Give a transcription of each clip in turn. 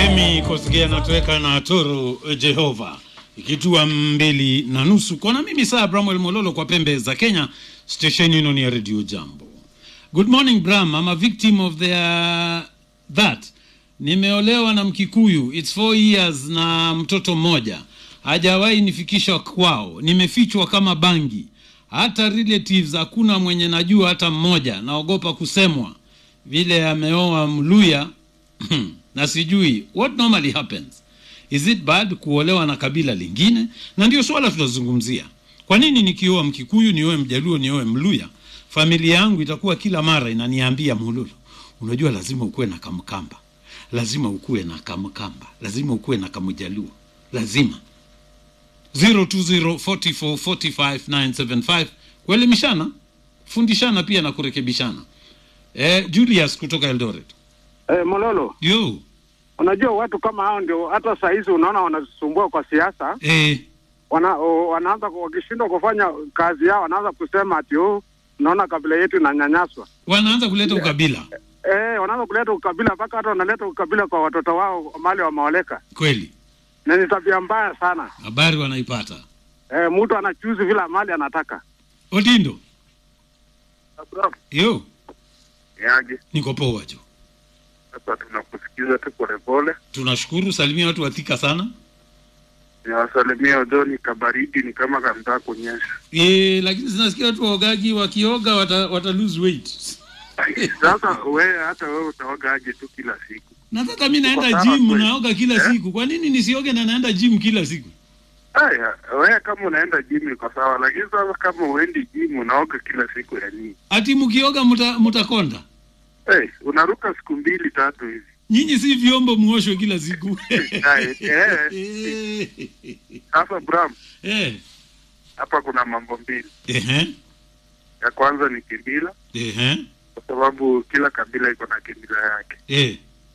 Emi Kosgea anatoweka na Toro Jehova ikitua mbili na nusu kona. Mimi saa Bramwel Mololo kwa pembe za Kenya, station ino ni ya Radio Jambo. Good morning Bram, I'm a victim of their that. Nimeolewa na Mkikuyu, it's four years na mtoto mmoja, hajawahi nifikisha kwao, nimefichwa kama bangi, hata relatives hakuna mwenye najua hata mmoja, naogopa kusemwa vile ameoa Mluya na sijui what normally happens is it bad kuolewa na kabila lingine na ndio swala tunazungumzia kwa nini nikioa mkikuyu nioe mjaluo nioe mluya familia yangu itakuwa kila mara inaniambia mululu unajua lazima ukuwe na kamkamba lazima ukuwe na kamkamba lazima ukuwe na kamjaluo lazima 0204445975 kuelimishana fundishana pia na kurekebishana eh, julius kutoka eldoret Eh, Mololo, yo unajua watu kama hao ndio hata saa hizi unaona wanasumbua kwa siasa, eh, wana, o, wanaanza ku- wakishindwa kufanya kazi yao wanaanza kusema ati oh, unaona kabila yetu inanyanyaswa. wanaanza kuleta ukabila Eh, wanaanza kuleta ukabila mpaka hata wanaleta ukabila kwa watoto wao mali wameoleka, kweli na ni tabia mbaya sana. habari wanaipata Eh, mtu anachuzi vile mali anataka. odindo yo Yaje, niko poa jo sasa tunakusikiza tu polepole. tunashukuru salimia watu wathika sana Niwasalimia Odoni, kabaridi ni kama kanataka kunyesha. e, lakini zinasikia watu waogaji wakioga wata, wata lose weight Sasa wewe hata wewe utaoga aje tu kila siku? nataka mi naenda Uko sawa gym kweli? naoga kila Eh? siku kwa nini nisioge na naenda gym kila siku Aya, wewe kama unaenda gym iko sawa, lakini sasa kama uendi gym unaoga kila siku ya nini? ati mkioga muta, mutakonda Hey, unaruka siku mbili tatu hivi. nyinyi si vyombo muoshwe kila siku Aya, eh, Eh, Sasa Bram, eh, hapa kuna mambo mbili. ehe, Ya kwanza ni kimila, ehe, kwa sababu kila kabila iko na kimila yake. eh,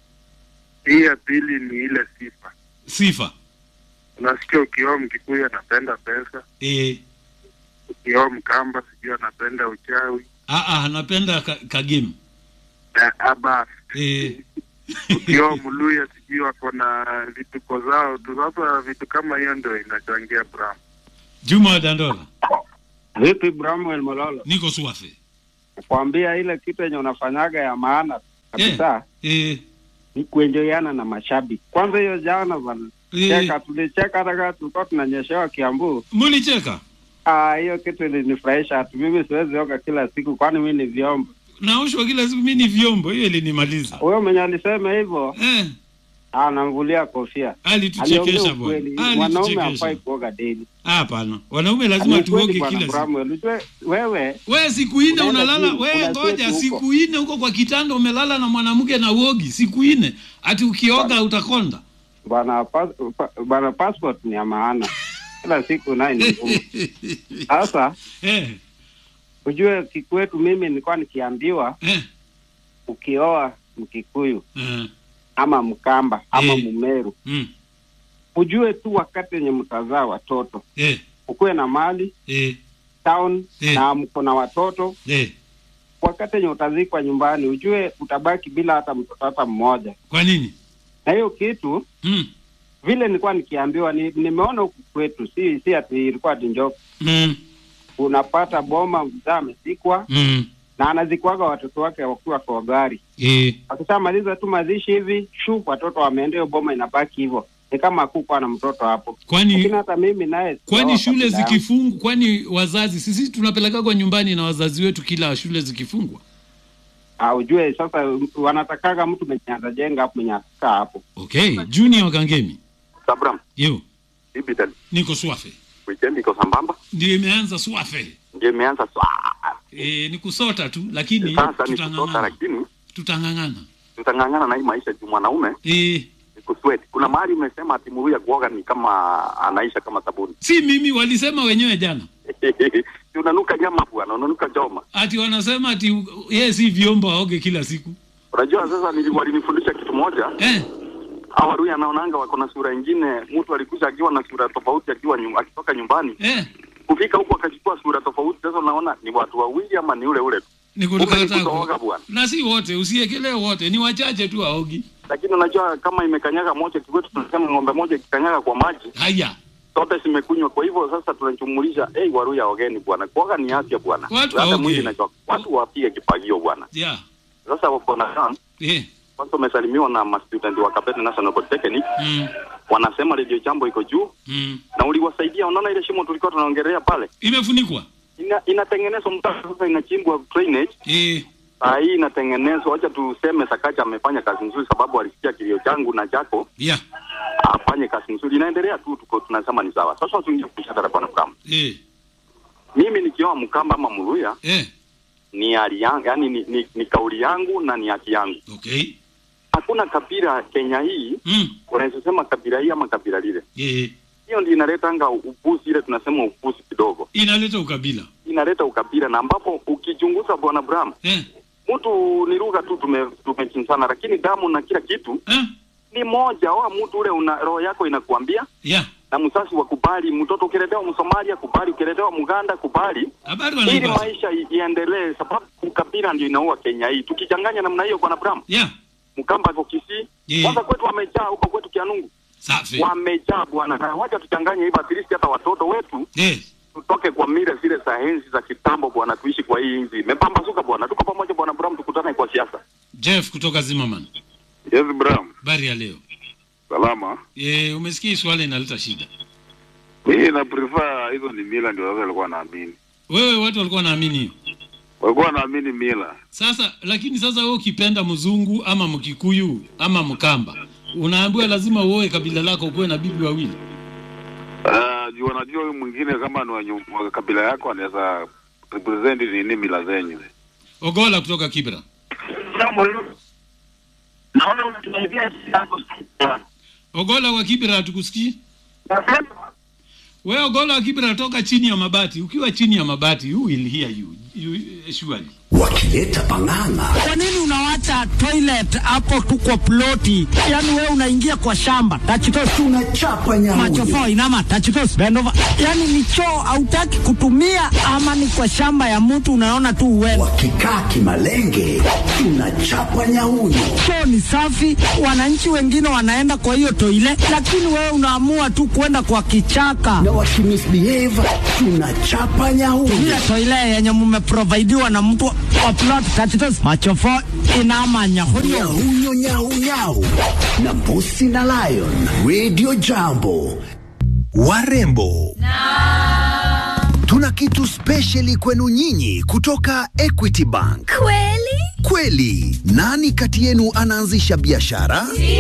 Hii ya pili ni ile sifa. sifa Unasikia ukioa Mkikuyu anapenda pesa, eh, ukioa Mkamba sijui anapenda uchawi ah, ah, napenda ka, kagame na aba eh, ukioa Mluya sijui wako na vituko zao tu. Sasa vitu kama hiyo ndio inachangia Bram. Juma wa Dandola Vipi Bramwel Mololo, niko swafe kuambia ile kitu yenye unafanyaga ya maana kabisa eh, ni kuenjoyana na mashabiki. Kwanza hiyo jana bana eh, cheka, tulicheka hata kama tulikuwa tunanyeshewa Kiambu. mulicheka Ah, hiyo kitu ilinifurahisha tu. Mimi siwezi oga kila siku, kwani mimi ni vyombo. naoshwa kila siku mi ni vyombo hiyo ilinimaliza Huyo mwenye alisema hivyo eh, anamvulia kofia. alituchekesha Aliongea bwana ukweli, mwanaume alituchekesha hafai kuoga daily. hapana wanaume lazima Ni ukweli tuoge bwana kila siku Bramwell. Ujue wewe we siku ine Unaenda unalala gym, we kuna ngoja zetu huko. siku ine huko kwa kitanda umelala na mwanamke na uogi siku ine ati ukioga utakonda bwana pas, pa, bwana passport ni ya maana, kila siku naye ni ngumu. Sasa eh, ujue kikwetu, mimi nilikuwa nikiambiwa eh, ukioa Mkikuyu eh, ama Mkamba ama Eh. Mumeru, mm, ujue tu wakati wenye mtazaa watoto eh, ukuwe na mali eh, town Eh. na mko na watoto eh. wakati wenye utazikwa nyumbani, ujue utabaki bila hata mtoto hata mmoja. kwa nini Na hiyo kitu mm, vile nilikuwa nikiambiwa, ni, nimeona huku kwetu, si si ati ilikuwa ati njoka. mm, Unapata boma mzaa amezikwa mm, na anazikwaga watoto wake wakiwa kwa gari, eh, akishamaliza tu mazishi hivi shu, watoto wameenda, hiyo boma inabaki hivyo, ni kama hakukuwa na mtoto hapo. Lakini kwani hata mimi naye kwani sijaoa shule kabila yangu. zikifungwa kwani wazazi sisi tunapelekagwa nyumbani na wazazi wetu kila shule zikifungwa Ah, ujue sasa wanatakaga mtu mwenye atajenga hapo mwenye atakaa hapo. okay junior kangemi Sabram, yo hivi tena niko swafe weekend iko sambamba, ndio imeanza swafe ndio imeanza swa. e, ni kusota tu lakini Sasa ni kutoka, tutang'ang'ana lakini tutang'ang'ana tutang'ang'ana na hii maisha juu mwanaume e, ni kusweat. Kuna mahali umesema ati Muluya kuoga ni kama anaisha kama sabuni si mimi walisema wenyewe jana Si unanuka nyama bwana, unanuka choma. ati wanasema ati yeye si vyombo aoge kila siku Unajua sasa, nili- walinifundisha kitu moja. eh, Hawa Waluya anaonanga wako na sura ingine, mtu alikuja akiwa na sura tofauti akiwa nyum, akitoka nyumbani eh, kufika huko akachukua sura tofauti. Sasa unaona ni watu wawili ama ni ule ule tu. ni Kumbe ni kutoka kutooga bwana. na si wote usiekelee wote ni wachache tu aogi lakini unajua kama imekanyaga moja kikwetu tunasema ng'ombe moja ikikanyaga kwa maji haya zote zimekunywa. Kwa hivyo sasa tunajumulisha hey, Waruya ogeni bwana, kuoga ni afya bwana, Watu hata waoge. mwili inachoka, watu wapige kifagio bwana. yeah. Sasa wako na kam eh. kwanza, umesalimiwa na mastudent wa Kabete National Polytechnic, mm. wanasema Radio Jambo iko juu Mm. na uliwasaidia. Unaona ile shimo tulikuwa tunaongelea pale, imefunikwa ina, inatengenezwa mtaro sasa, inachimbwa drainage eh. saa hii inatengenezwa. Wacha tuseme Sakaja amefanya kazi nzuri, sababu alisikia kilio changu na chako yeah. afanye kazi nzuri, inaendelea tu, tuko tunasema ni sawa. Sasa tuingie kushadara bwana Mkamba, eh. mimi nikiwa Mkamba ama Muluya eh. ni hali yangu, yani ni, ni, ni kauli yangu na ni haki yangu. okay Hakuna kabila Kenya hii mm. unaweza sema kabila hii ama kabila lile. eh. Hiyo ndio inaletanga upuzi, ile tunasema upuzi kidogo, inaleta ukabila inaleta ukabila, na ambapo ukichunguza bwana Bram, eh. mtu ni lugha tu tume tumechinsana, lakini damu na kila kitu Eh. ni moja. Oa mtu ule una roho yako inakuambia yeah. na msasi wa kubali, mtoto ukiletewa Msomalia kubali, ukiletewa Mganda kubali, habari ili wanaipata maisha i- iendelee, sababu ukabila ndio inaua Kenya hii. Tukichanganya namna hiyo, bwana Bram, yeah. Mkamba ako Kisii, Yeah. kwanza kwetu wamejaa huko kwetu Kianungu safi wamejaa bwana, na wacha tuchanganye hivyo, at least hata watoto wetu eh. tutoke kwa mila zile za enzi za kitambo bwana, tuishi kwa hii nchi imepambazuka bwana. Tuko pamoja bwana Bram, tukutane kwa siasa. jeff kutoka zimmerman Yes, Bram. habari ya leo Salama. eh, umesikia hii swala inaleta shida Mimi na prefer hizo ni mila ndio watu walikuwa naamini. wewe watu walikuwa wanaamini hiyo Walikuwa naamini mila. sasa lakini sasa wewe ukipenda mzungu ama mkikuyu ama mkamba unaambiwa lazima uoe kabila lako ukuwe na bibi wawili Ah, juu wanajua huyu mwingine kama ni wa nyu- wa kabila yako anaweza represent nini mila zenyu. ogola kutoka kibra Naona unatuambia ogola wa kibra hatukusikii wewe ogola wa kibra toka chini ya mabati ukiwa chini ya mabati who will hear you, you surely wakileta pang'ang'a Kwa nini unawacha toilet hapo tu kwa ploti? Yaani wewe unaingia kwa shamba. Tachitos tunachapa nyamuyo machofo inama tachitos bend over. Yaani ni choo hautaki kutumia ama ni kwa shamba ya mtu unaona tu uwewe. wakikaa kimalenge tunachapa nyauyo Choo ni safi, wananchi wengine wanaenda kwa hiyo toile, lakini wewe unaamua tu kwenda kwa kichaka. na wakimisbehave tunachapa nyauyo Ile toile yenye mumeprovidiwa na mtu wa plot tachitos machofo inama nyahunyo. nyauyo nyaunyau na mbusi na lion radio jambo warembo tuna kitu spesheli kwenu nyinyi kutoka equity bank Kweli? kweli nani kati yenu anaanzisha biashara